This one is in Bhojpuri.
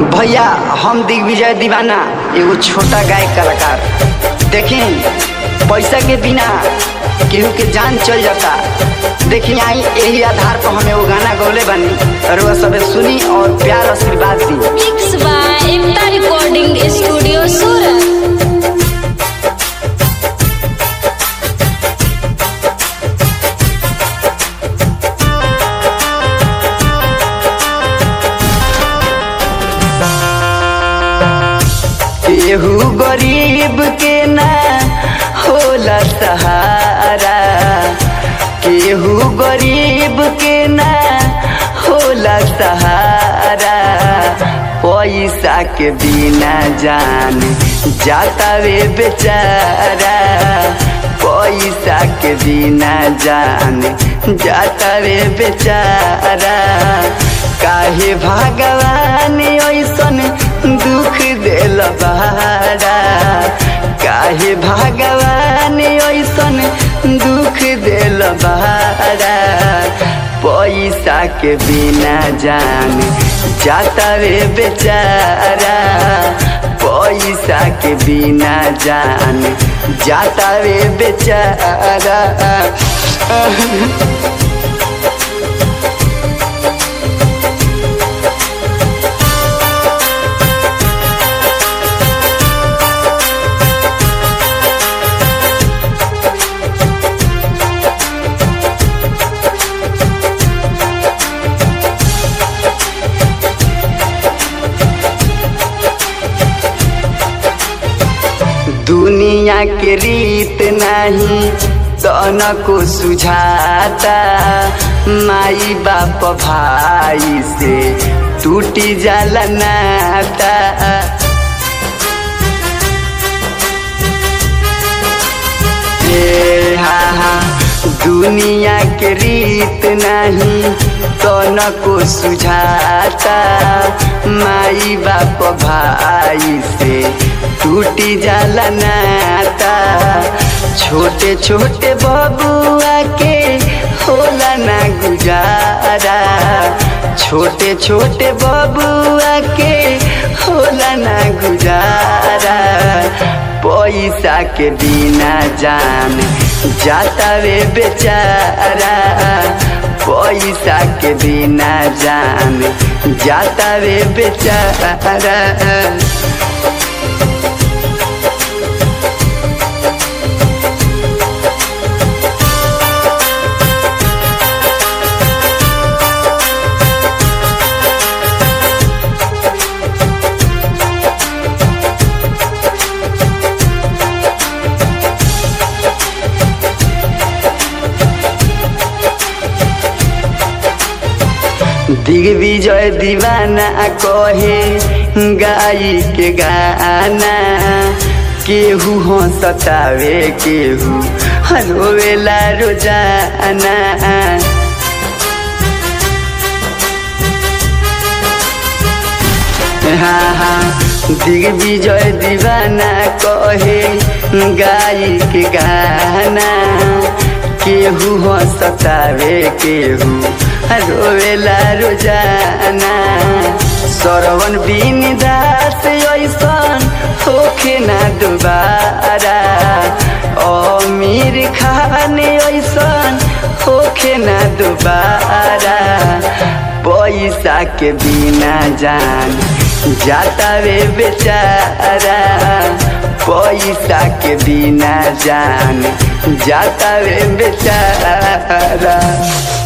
भैया हम दिग्विजय दीवाना एगो छोटा गायक कलाकार देखी पैसा के बिना केहू के जान चल जाता देखी आई यही आधार पर हम एगो गाना गौले बानी और वह सब सुनी और प्यार आशीर्वाद दी Mixed by Ekta Recording Studio Surat. केहू गरीब के ना होला सहारा केहू गरीब के ना होला सहारा पैसा के बिना जान जाता वे बेचारा पैसा के बिना जान जाता वे बेचारा काहे भगवान ऐसन दुख दिल बहारा काहे भगवान ऐसन दुख दिल बहारा पैसा के बिना जान जाता रे बेचारा पैसा के बिना जान जाता रे बेचारा दुनिया के रीत नहीं तन को सुझाता माई बाप भाई से टूटी जाला नाता ए हा हा दुनिया के रीत नहीं तन को सुझाता माई बाप भाई से टूटी जाला नाता छोटे छोटे बबुआ के होला ना गुजारा छोटे छोटे बबुआ के होला ना गुजारा पैसा के बिना जान जाता वे बेचारा पैसा के बिना जान जाता वे बेचारा दिग्विजय दीवाना कहे गाई के गाना केहू हंसतावे केहू रोवेला रोजाना हाँ हाँ दिग्विजय दीवाना कहे गाई के गाना केहू हंसतावे केहू रोवेला रोजाना सरवन बिन दास ऐसन होखे ना दोबारा अमीर खान ऐसन होखे ना दोबारा पैसा के बिना जान जाता वे बेचारा पैसा के बिना जान जाता वे बेचारा